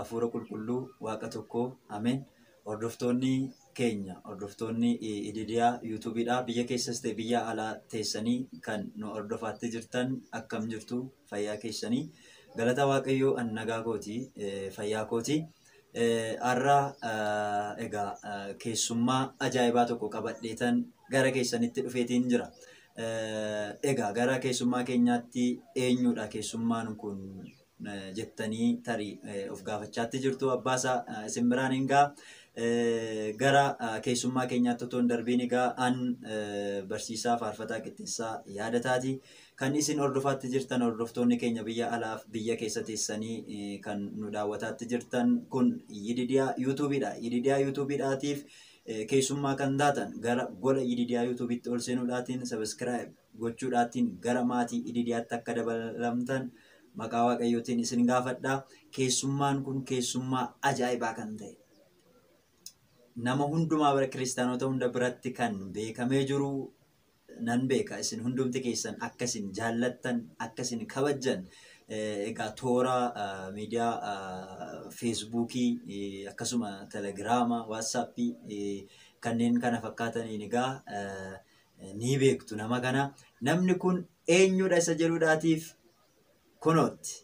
hafuura qulqulluu waaqa tokkoo ameen. Hordoftoonni keenya hordoftoonni ididiyaa yuutuubiidhaa biyya keessas ta'e biyya alaa teessanii kan nu hordofaatti jirtan akkam jirtu fayyaa keessanii galata waaqayyoo an nagaa kooti fayyaa kooti. Har'a egaa keessummaa ajaa'ibaa tokko qabadheetan gara keessanitti dhufeetiin jira. Egaa gara keessummaa keenyaatti eenyudha keessummaan kun jettanii tarii of gaafachaatti jirtu abbaasaa isin biraan hin gaa gara keessummaa keenyaatti otoo hin darbiin egaa an barsiisaa faarfataa qixxeessaa yaadataati. Kan isin hordofaatti jirtan hordoftoonni keenya biyya alaaf biyya keessa teessanii kan nu daawwataatti jirtan kun yididiyaa yuutuubiidha. Yididiyaa yuutuubiidhaatiif keessummaa kan taatan gara gola yididiyaa yuutuubiitti ol seenuudhaatiin sabiskiraayib gochuudhaatiin gara maatii yididiyaatti akka dabalamtan maqaa waaqayyootiin isin gaafadha. Keessummaan kun keessummaa ajaa'ibaa kan ta'e. Nama hundumaa bara kiristaanota hunda biratti kan beekamee jiru nan beeka. Isin hundumti keessan akkasin jaallattan akkasin kabajjan egaa toora miidiyaa feesbuukii akkasuma telegiraama waatsaappii kanneen kana fakkaataniin egaa ni beektu nama kana. Namni kun eenyudha isa jedhuudhaatiif kunootti.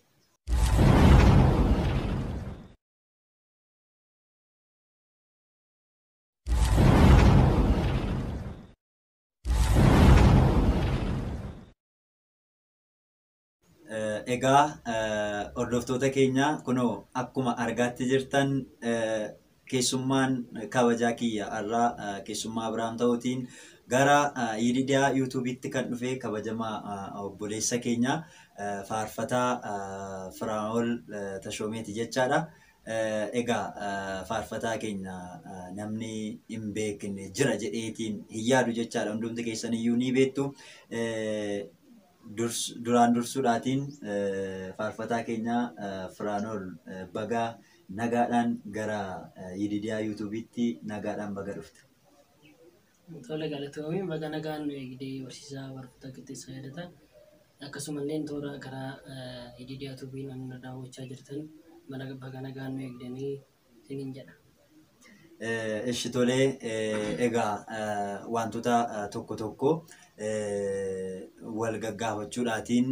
Egaa hordoftoota keenya kunoo akkuma argaatti jirtan keessummaan kabajaa kiyya har'aa keessummaa Abiraam ta'uutiin gara yididiyaa yuutuubiitti kan dhufe kabajamaa obboleessa keenya faarfataa Firaa'ol Tashoomeeti jechaadha. Egaa faarfataa keenya namni hin beekne jira jedheetiin hin yaadu jechaadha. Hundumti keessan iyyuu ni beektu. duraan dursuudhaatiin faarfataa keenya Firaa'ol bagaa nagaadhaan gara yididiyaa yuutuubiitti nagaadhaan baga dhufte. Tole galatoomii baga nagaan eegdee barsiisaa faarfataa qixxeessaa yaadata. Akkasumallee toora karaa yididiyaa yuutuubii namni daawwachaa jirtan baga nagaan nu eegdanii isiniin jedha. Ishi tolee egaa wantoota tokko tokko wal gaggaafachuudhaatiin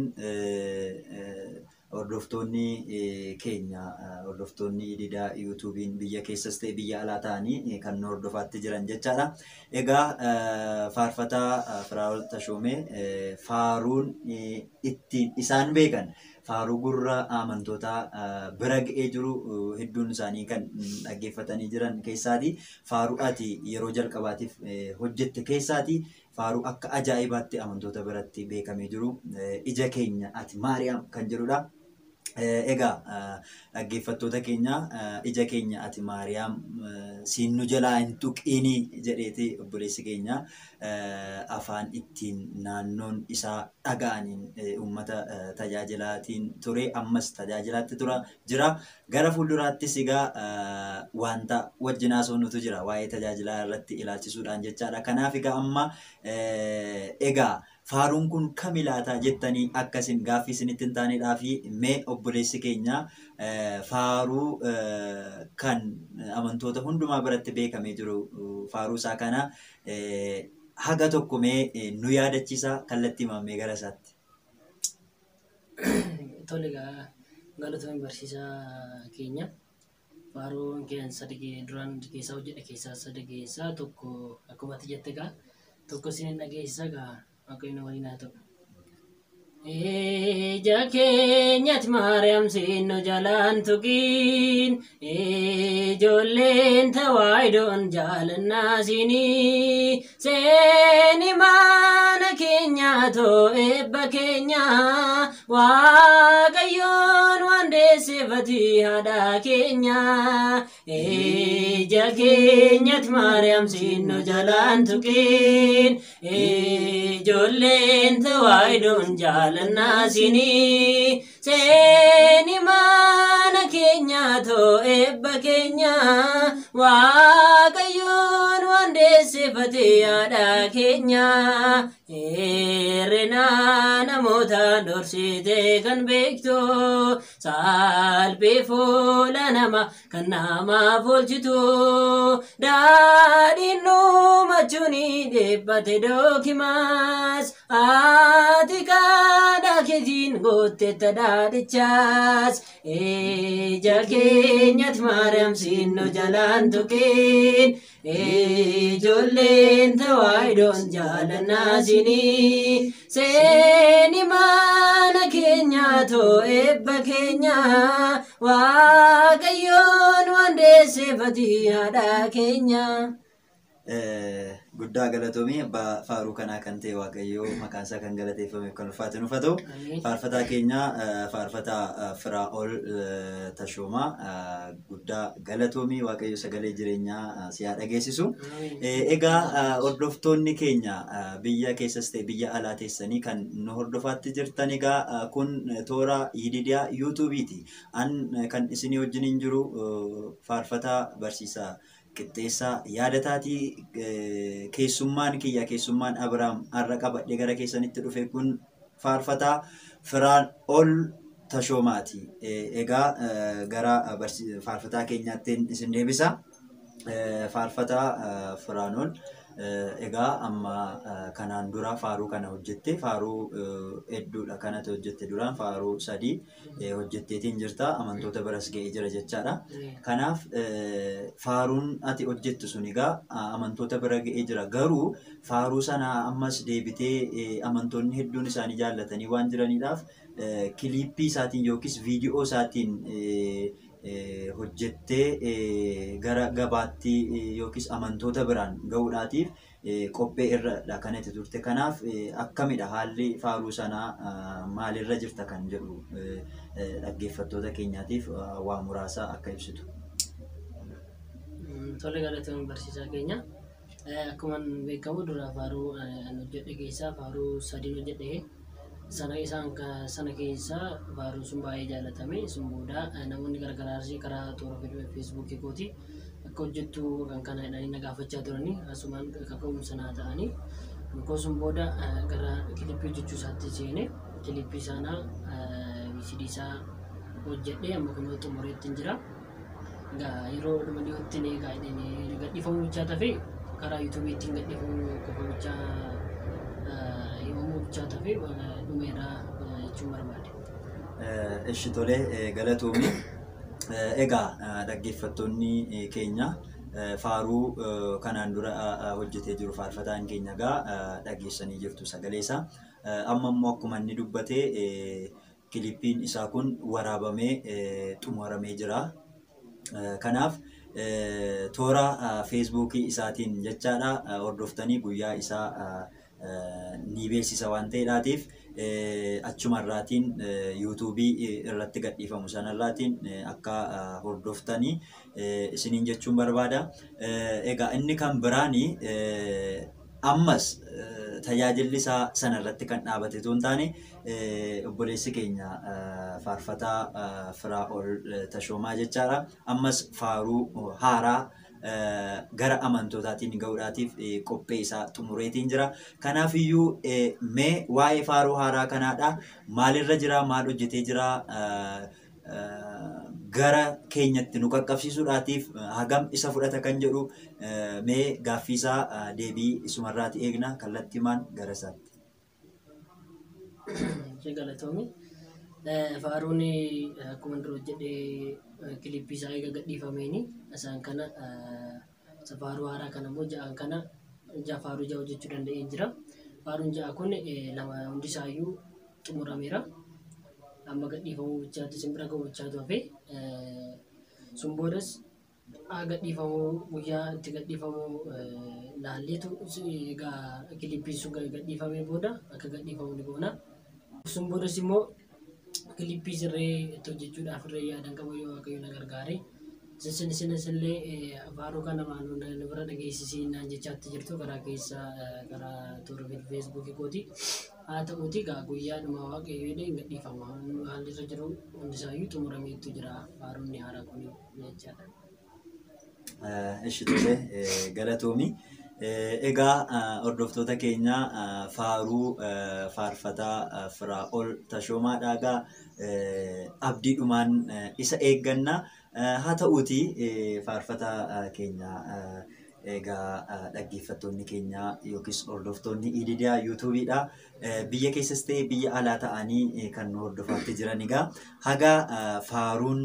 hordoftoonni keenya hordoftoonni yididiyaa yuutuubiin biyya keessas ta'e biyya alaa ta'anii kan nu hordofaatti jiran jechaadha. Egaa faarfataa Firaa'ol Tashoomee faaruun ittiin isaan beekan faaruu gurra amantootaa bira ga'ee jiru hedduun isaanii kan dhaggeeffatanii jiran keessaati. Faaruu ati yeroo jalqabaatiif hojjette keessaati. Faaruu akka ajaa'ibaatti amantoota biratti beekamee jiru. Ija keenya ati Maariyaam kan jedhudha. Egaa dhaggeeffattoota keenya ija keenya ati Maariyaam siin nu jalaa hin tuqiinii jedheeti obboleessi keenya afaan ittiin naannoon isaa dhaga'aniin uummata tajaajilaatiin ture ammas tajaajilaatti tura jira. Gara fuulduraattis egaa wanta wajjin haasofnutu jira waa'ee tajaajilaa irratti ilaalchisuudhaan jechaadha. Kanaaf egaa amma egaa faaruun kun kami laataa jettanii akkasin gaaffii isinitti hin taanedhaa fi mee obboleessi keenya faaruu kan amantoota hundumaa biratti beekamee jiru faaruu isaa kana haga tokko mee nu yaadachiisa kallattii mammee gara isaatti. Tole egaa galatoomii barsiisaa keenya faaruun keenya sadii duraan keessaa hojjedhe keessaa sadii keessaa tokko akkuma ati jette egaa tokko isin dhageessisa egaa waaqayyoon waliin haa ta'u. Ija keenyatti Maariyaam siinno jalaan tuqiin ijoolleen tawaayidoon jaalannaa siinii seeni mana keenyaa too eebba keenya waaqayyoon waan deessifati haadha keenya ija keenyatti Maariyaam siinno jalaan tuqiin ijoolleen tawaayidoon jaalannaa siinii seeni mana keenya too eebba keenya waaqayyoon waan deessifate haadha keenya herrena namoota dorsite kan beektu Saalphee fuula namaa kan namaaf oolchitu. Daadhiin dhumachuun dhibbate dookimaas. Ati kadhaa keetiin goottetta daadhichaas. Ija keenyatti Maariyaam siinno jalaan tuqeen. Ijoolleen tawaayidoon jaalannaa siinii. Seeni mana keenyaa too eebba keenyaa. Waaqayyoon waan deesseefati haadha keenyaa. Guddaa galatoomii abbaa faaruu kanaa kan ta'e waaqayyoo maqaan isaa kan galateeffameef kan ulfaate nuuf haa ta'u. Amiin. Faarfataa keenya faarfataa Firaa'ol Tashoomaa guddaa galatoomii waaqayyo sagalee jireenyaa si haa dhageessisu. Amiin. Egaa hordoftoonni keenya biyya keessas ta'e biyya alaa teessanii kan nu hordofaatti jirtan egaa kun toora yididiyaa yuutuubiiti. An kan isinii wajjiniin jiru faarfataa barsiisaa qixxeessaa yaadataatii keessummaan kiyya keessummaan Abiraam har'a qabadhee gara keessanitti dhufe kun faarfataa firaan ol tashoomaati. Egaa gara barsi- faarfataa keenyaatti isin deebisa. Faarfataa firaan ol egaa amma kanaan dura faaruu kana hojjette faaruu hedduudha kanatu hojjette duraan faaruu sadii hojjetteetiin jirta amantoota biras ga'ee jira jechaadha. Kanaaf faaruun ati hojjettu sun egaa amantoota bira ga'ee jira garuu faaruu sana ammas deebitee amantoonni hedduun isaanii jaallatanii waan jiraniidhaaf kiliippii isaatiin yookiis viidiyoo isaatiin hojjettee gara gabaatti yookiis amantoota biraan ga'uudhaatiif qophee irradha kan itti turte. Kanaaf akkamidha haalli faaruu sanaa maalirra jirta kan jedhu dhaggeeffattoota keenyaatiif waa muraasa akka ibsitu. Tole galatoon barsiisaa keenya. Akkuma beekamu dura faaruu hojjedhe keessaa faaruu sadiin hojjedhe sana isaan sana keessaa faaruun sun baay'ee jaallatame sun booda namoonni gargaraas karaa toora feesbuukii kooti akka hojjettu kan kana jedhanii na gaafachaa turanii asumaan kaka'umsa naa ta'anii koo sun booda gara kilippii hojjechuu isaatti seene kilippii sana VCD isaa hojjedhe amma kunoo xumureetti hin jira. Egaa yeroo dhuma dhiyootti ni egaa jedhanii gadhiifamuu bichaa tafe karaa yuutuubiitiin gadhiifamuu qofa bichaa himamuu bichaa tafe dhumeeraa jechuun barbaade. Ishi tolee galatoomi. Egaa dhaggeeffattoonni keenya faaruu kanaan dura hojjetee jiru faarfataan keenya egaa dhageessanii jirtu sagalee isaa. Amma immoo akkuma inni dubbate kilippiin isaa kun waraabamee xumuramee jira. Kanaaf toora feesbuukii isaatiin jechaadha hordoftanii guyyaa isaa ni beeksisa waan ta'eedhaatiif achumarraatiin yuutuubii irratti gadhiifamu sanarraatiin akka hordoftanii isiniin jechuun barbaada. Egaa inni kan biraani ammas tajaajilli isaa sanarratti kan dhaabate osoo hin taane obboleessi keenya faarfataa firaa ol tashoomaa jechaadha. Ammas faaruu haaraa gara amantootaatiin ga'uudhaatiif qophee isaa xumureetiin jira. Kanaaf iyyuu mee waa'ee faaruu haaraa kanaadha. Maalirra jira? Maal hojjetee jira? Gara keenyatti nu qaqqabsiisuudhaatiif hagam isa fudhata kan jedhu mee gaaffii isaa deebii isumarraati eegna kallattiimaan gara isaatti. Ishee galatoomi. Faaruun akkuma dura hojjedhee kilippii isaa eega gadhiifameeni isaan kana isa faaruu haaraa kana immoo ja'aan kana ja'a faaruu ja'a hojjechuu danda'ee jira. Faaruun ja'a kun lama hundi isaayyuu xumurameera. Amma gadhiifamuu bichaatti simbira ga'u bichaatu hafe sun boodas haa gadhiifamuu guyyaa itti gadhiifamuu laalleetu egaa kilippiin sun gadhiifamee booda akka gadhiifamu ni goona. Sun boodas immoo kilippii sirree itti hojjechuudhaaf irree yaadan qabu yoo waaqayyo na gargaare. Isin isinis illee faaruu kana maanuu na bira dhageessisii naan jechaatti jirtu karaa keessa karaa toora feesbuukii kooti. Haa ta'uuti egaa guyyaadhuma waaqayyo jedhee gadhiifama. Haalli irra jiru hundisaayyuu xumurameetu jira faaruun haaraa kun jechaadha. Ishi tole galatoomi. Egaa hordoftoota keenya faaruu faarfataa Firaa'ol Tashoomaadhaa egaa abdiidhumaan isa eegganna. Haa ta'uuti faarfataa keenya egaa dhaggeeffattoonni keenya yookiis hordoftoonni ididiyaa yuutuubiidha. Biyya keessas ta'e biyya alaa ta'anii kan nu hordofaatti jiran egaa haga faaruun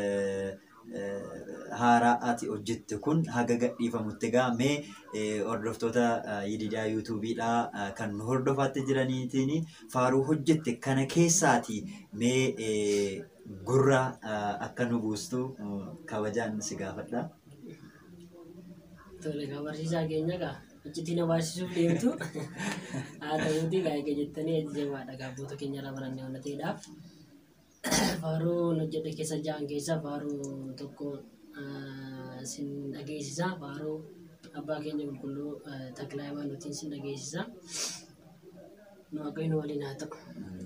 haaraa ati hojjette kun haga gadhiifamutti egaa mee hordoftoota ididiyaa yuutuubiidha kan nu hordofaatti jiraniitiin faaruu hojjette kana keessaati mee gurra akka nu buustu kabajaan si gaafadha. Tole egaa barsiisaa keenya egaa achitti na barsiisuuf deemtu haa ta'uuti egaa egaa jettanii ajajamaadha egaa abboota keenya irraa barannee waan ta'eedhaaf. Faaruu hojjedhe keessa ja'an keessa faaruu tokko sin dhageessisa faaruu abbaa keenya qulqulluu taklaa himaanutiin sin dhageessisa. Nu waaqayyo waliin haa ta'u.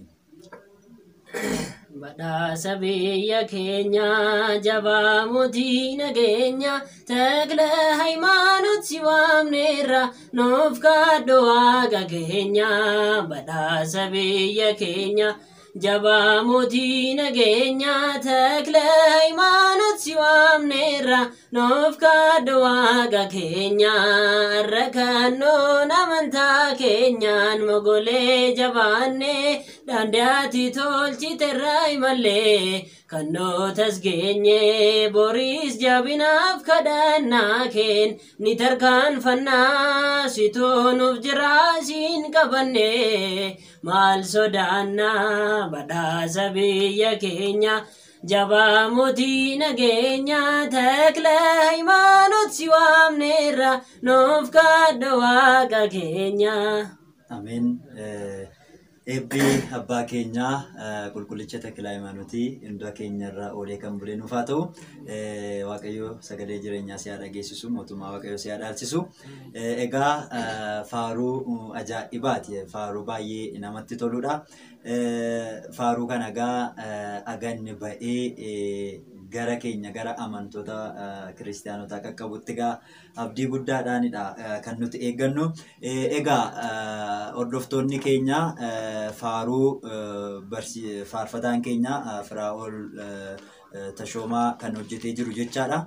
Badhaasa biyya keenya jabaa mootii nageenya takla hayimaanot si waamneerra nuuf kaaddo waaqa keenya badhaasa biyya keenya jabaa mootii nageenya takla hayimaanot si waamneerra nuuf kaaddo waaqa keenya rakkannoon amantaa keenyaan mogolee jabaannee daandaatti tolchiterraa imallee kannootas geenye boriis jabinaaf kadhannaa keen ni tarkaanfannaa sitoonuuf jiraasiin qabanne maal sodaannaa badhaasa biyya keenya jabaa mootii nageenya takla hayimaanot si waamneerra nuuf kaaddo waaqa keenya. Ameen. Eebbi abbaa keenyaa qulqullicha taklaa himaanutii hunda keenya irraa oolee kan bulee nuuf haa ta'u waaqayyo sagalee jireenyaa si haa dhageessisu mootummaa waaqayyo si haa dhaalchisu. Egaa faaruu ajaa'ibaati faaruu baay'ee namatti toludha. Faaruu kana egaa aganni ba'ee gara keenya gara amantoota kiristaanotaa qaqqabutti egaa abdii guddaadhaanidha kan nuti eeggannu. Egaa hordoftoonni keenya faaruu faarfataan keenya Firaa'ol Tashoomaa kan hojjetee jiru jechaadha.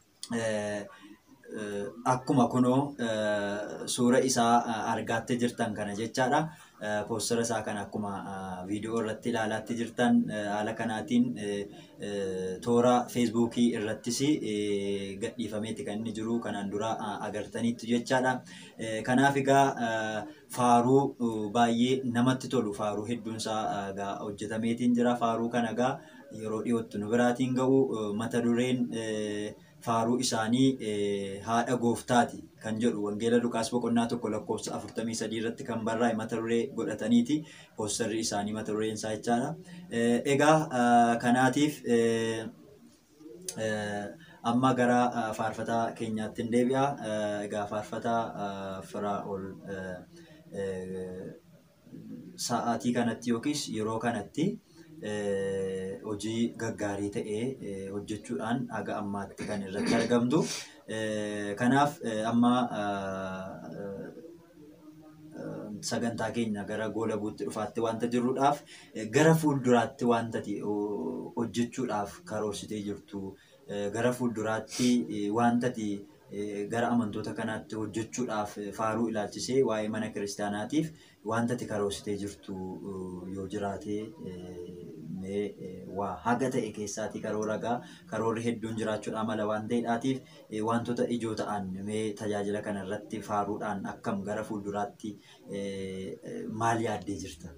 Akkuma kunoo suura isaa argaattee jirtan kana jechaadha. Poostara isaa kan akkuma viidiyoo irratti ilaalaatti jirtan haala kanaatiin toora feesbuukii irrattis gadhiifameeti kan inni jiru kanaan dura agartaniitu jechaadha. Kanaaf egaa faaruu baay'ee namatti tolu faaruu hedduun isaa egaa hojjetameetiin jira. Faaruu kana egaa yeroo dhiyootti nu biraatiin ga'u mata dureen faaruu isaanii haadha gooftaati kan jedhu wangeela Luqaas boqonnaa tokko lakkoofsa afurtamii sadii irratti kan barraa'e mata duree godhataniiti poostarri isaanii mata dureen isaa jechaadha. Egaa kanaatiif amma gara faarfataa keenyaatti hin deebi'a. Egaa faarfataa Firaa'ol sa'aatii kanatti yookiis yeroo kanatti hojii gaggaarii ta'ee hojjechuudhaan haga ammaatti kan irratti argamtu. Kanaaf amma sagantaa keenya gara goolabuutti dhufaatti wanta jirruudhaaf gara fuulduraatti wanta hojjechuudhaaf karoorsitee jirtu gara fuulduraatti wantati gara amantoota kanaatti hojjechuudhaaf faaruu ilaalchisee waa'ee mana kiristaanaatiif wantati karoorsitee jirtu yoo jiraate mee waa haga ta'e keessaatii karoora gaa karoorri hedduun jiraachuudha mala waan ta'eedhaatiif wantoota ijoo ta'an mee tajaajila kana irratti faaruudhaan akkam gara fuulduraatti maal yaaddee jirta?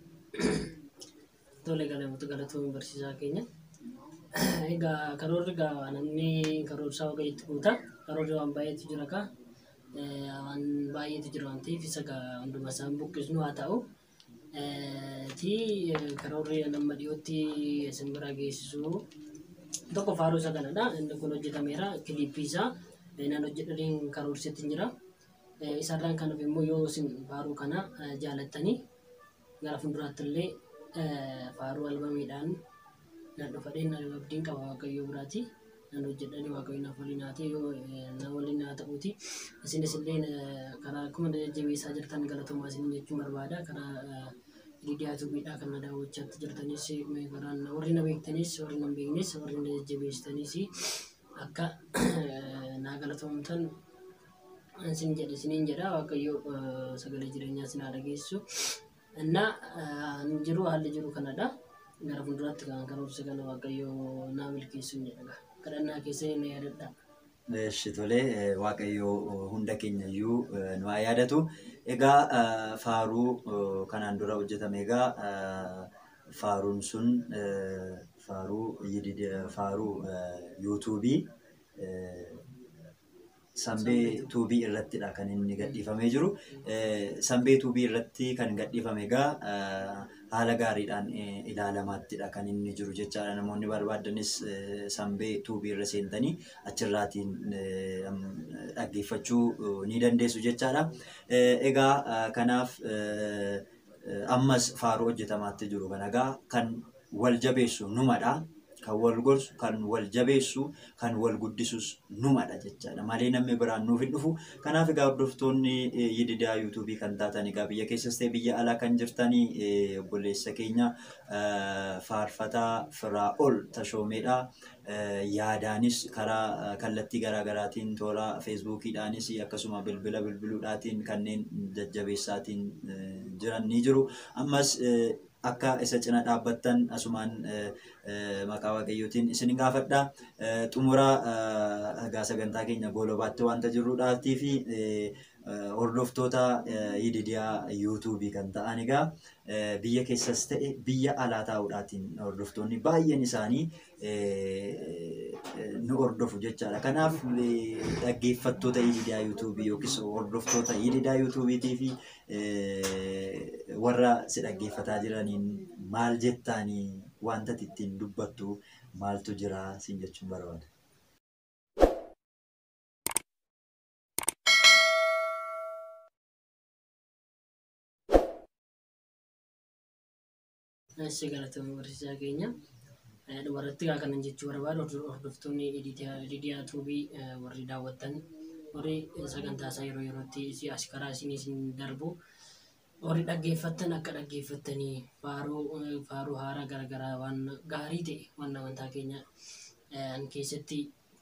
Tole galamatu galatoon barsiisaa keenya. Egaa karoorri egaa namni karoorsaa waaqayyotti guuta. Karoorri waan baay'eetu jira kaa. Waan baay'eetu jira waan ta'eef isa egaa hunduma isaan buqqisnu haa ta'u. Ti karoorri nama dhiyootti isin bira geessisu tokko faaruu isa kanadha. Inni kun hojjetameera. Kiliippii isaa nan hojjedhaniin karoorsetti jira. Isarraan kan immoo yoo isin faaruu kana jaalattanii gara fuulduraatti illee faaruu albamiidhaan nan dhufa dheen abdiin qaba waaqayyoo biraati. nan hojjedhani waaqayyo naaf waliin haa ta'e yoo na waliin haa ta'uuti isinis illee karaa akkuma jajjabeessaa jirtan galatoomaa isin jechuun barbaada karaa miidiyaa tuubiidhaa kan na daawwachaatti jirtanis karaan warri na beektanis warri na hin beeknes warri na jajjabeessitanis akka naa galatoomtan isin jedhe isiniin jedha waaqayyo sagalee jireenyaa isin haa dhageessu እና jiru haalli jiru kanadha gara fuulduraatti kan karoorsa kana waaqayyo naa milkeessuun jedha kadhannaa keessa na yaadadha. Eeshi tolee waaqayyo hunda keenya iyyuu nu haa yaadatu. Egaa faaruu kanaan dura hojjetame egaa faaruun sun faaruu faaruu yuutuubii Sambee tuubii irrattidha kan inni gadhiifamee jiru. Sambee tuubii irratti kan gadhiifame egaa haala gaariidhaan ilaalamaattidha kan inni jiru jechaadha. Namoonni barbaadanis sambee tuubii irra seentanii achirraatiin dhaggeeffachuu ni dandeessu jechaadha. Egaa kanaaf ammas faaruu hojjetamaatti jiru kana egaa kan wal jabeessu numadha. kan wal gorsu, kan wal jabeessu, kan wal guddisus numadha jechaadha. Malee namni biraan nuuf hin dhufu. Kanaaf egaa hordoftoonni yididaa yuutuubii kan taatan egaa biyya keessas ta'e biyya alaa kan jirtanii obboleessa keenya faarfataa firaa ol tashoomeedha. Yaadaanis karaa kallattii garaagaraatiin toora feesbuukiidhaanis akkasuma bilbila bilbiluudhaatiin kanneen jajjabeessaatiin jiran ni jiru. Ammas akka isa cina dhaabbattan asumaan maqaa waaqayyootiin isin gaafadha. Xumura egaa sagantaa keenya goolobaatti wanta jirruudhaatii fi hordoftoota yididiyaa yuutuubii kan ta'an egaa biyya keessas ta'e biyya alaa taa'uudhaatiin hordoftoonni baay'een isaanii nu hordofu jechaadha. Kanaaf dhaggeeffattoota yididiyaa yuutuubii yookiis hordoftoota yididiyaa yuutuubiitii fi warra si dhaggeeffataa jiraniin maal jettaanii wanta ittiin dubbattu maaltu jira siin jechuun barbaada. Ishee galatoomii barsiisaa keenya. Dhumarratti gaa kanan jechuu barbaadu hordoftoonni Lidiyaa Tuubii warri daawwattan warri sagantaa isaa yeroo yerootti as karaa isin isin darbu warri dhaggeeffattan akka dhaggeeffattanii faaruu faaruu haaraa garaagaraa waan gaarii ta'e waan amantaa keenya keessatti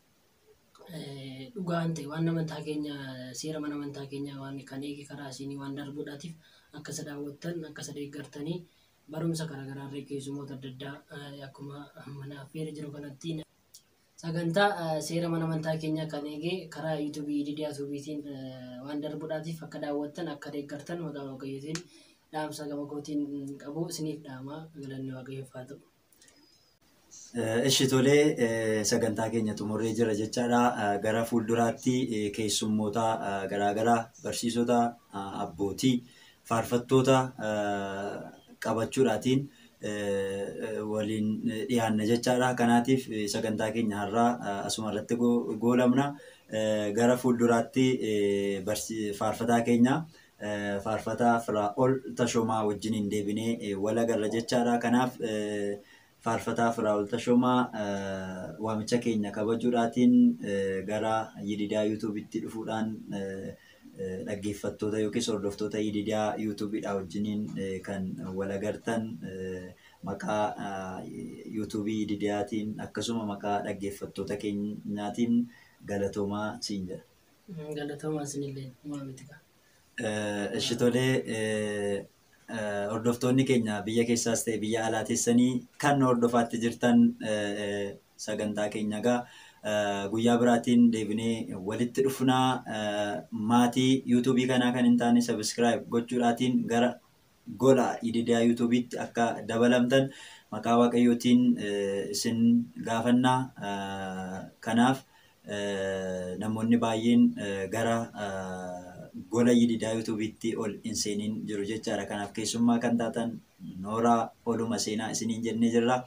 dhugaan ta'e waan amantaa keenya seera mana amantaa keenya waan kan eege karaa isinii waan darbuudhaatiif akka isa daawwattan akka isa deeggartanii barumsa garaagaraa irraa keessummoota adda addaa akkuma mana affeera jiru kanatti sagantaa seera mana amantaa keenya kan eege karaa yuutuubii didiyaa tuubiitiin waan darbuudhaatiif akka daawwattan akka deeggartan maqaa waaqayyootiin dhaamsa gama kootiin qabu isiniif dhaama galanni waaqayyoof haa ta'u. Ishi tolee sagantaa keenya xumurree jira jechaadha. Gara fuulduraatti keessummoota garaagaraa barsiisota abbootii faarfattoota qabachuudhaatiin waliin dhiyaanna jechaadha. Kanaatiif sagantaa keenya har'aa asuma irratti goolabna. Gara fuulduraatti faarfataa keenya faarfataa firaa ol tashoomaa wajjiniin deebinee wal agarra jechaadha. Kanaaf faarfataa firaa ol tashoomaa waamicha keenya kabajuudhaatiin gara yididaa yuutuubitti dhufuudhaan dhaggeeffattoota yookiis hordoftoota yididaa yuutuubiidha wajjiniin kan wal agartan maqaa yuutuubii yididiyaatiin akkasuma maqaa dhaggeeffattoota keenyaatiin galatoomaa siin jedha. Galatoomaa isinillee maamiti qaba. Ishi tolee hordoftoonni keenya biyya keessaas ta'e biyya alaa teessanii kan hordofaatti jirtan sagantaa keenya egaa guyyaa biraatiin deebinee walitti dhufnaa maatii yuutuubii kanaa kan hin taane sabiskiraayib gochuudhaatiin gara gola yididaa yuutuubiitti akka dabalamtan maqaa waaqayyootiin isin gaafannaa kanaaf namoonni baay'een gara gola yididaa yuutuubiitti ol hin seeniin jiru jechaadha. Kanaaf keessummaa kan taatan nooraa oluma seenaa isiniin jennee jirra.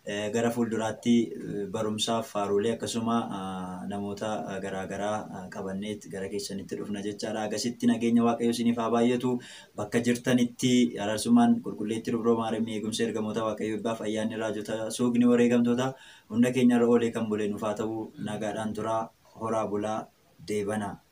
eh, gara fuulduraatti eh, barumsaaf faaruulee akkasuma ah, namoota ah, garaagaraa ah, qabanneet gara keessanitti dhufna jechaadha. Agasitti nageenya waaqayyo isiniif haa baay'atu. Bakka jirtanitti araarsummaan qulqulleetti dubroo maariyamii eegumsa ergamoota waaqayyo eebbaaf ayyaanni raajota suuqni wareegamtoota hunda keenya irra oolee kan bulee nuuf haa ta'u nagaadhaan turaa horaa bulaa deebanaa.